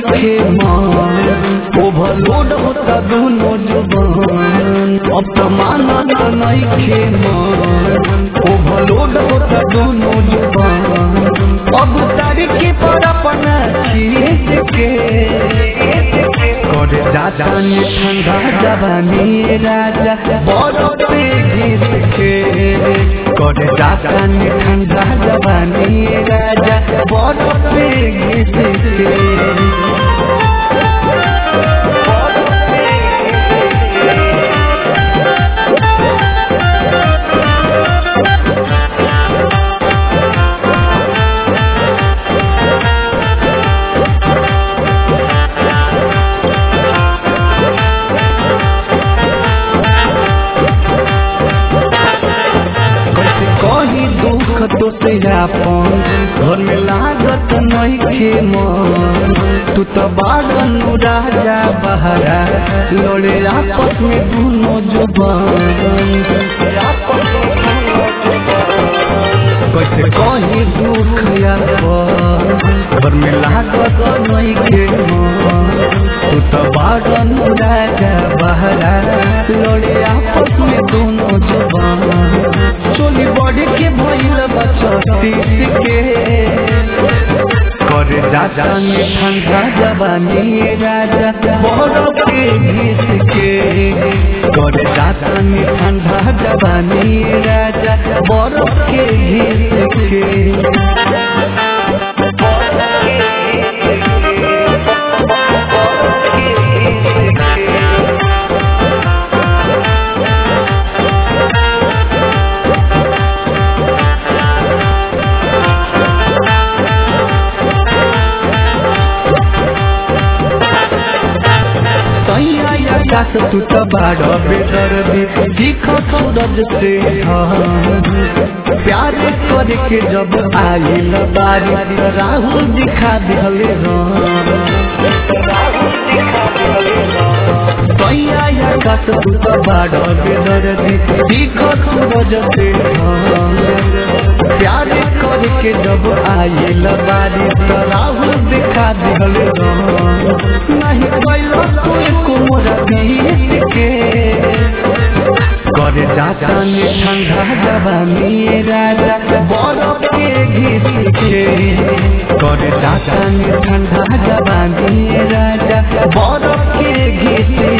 नइखे मान ओवरलोड होता दोनों जुबान अब तो मानत नइखे मान ओवरलोड होता दोनों जुबान अब तारीख पर अपना चीज के करे जाता ने ठंडा जवानी राजा बरफ पे घिस के करे जाता ने ठंडा जवानी राजा बरफ पे घिस के कैसे कही दुख तो से आपन घर में लागत नइखे मन तू तो बागन राजा बहरा लड़े आपस में दोनों जुबान कैसे कही दुख आपन घर में लागत नइखे मन तू तो बागन राजा बहरा लड़े आपस में दोनों जुबान चोली बॉडी के भइल बचतीस के करे जाता ने ठंडा जवानी राजा बरफ के घिस के करे जाता ने ठंडा जवानी राजा बरफ के घिस के सैया आकाश तू तो बाड़ बेदर्दी दिख सूरज से हाँ। प्यार करके जब आइल बारी राहुल दिखा दिले सैया आकाश तू तो बाड़ बेदर्दी दिख सूरज से हाँ। प्यार करके जब आइल बारी राहुल दिखा दिले नहीं कैलो कोई कुमरा बीत के करे जाता ने ठंडा जवानी राजा बरफ के घिस के करे जाता ने ठंडा जवानी राजा बरफ के घिस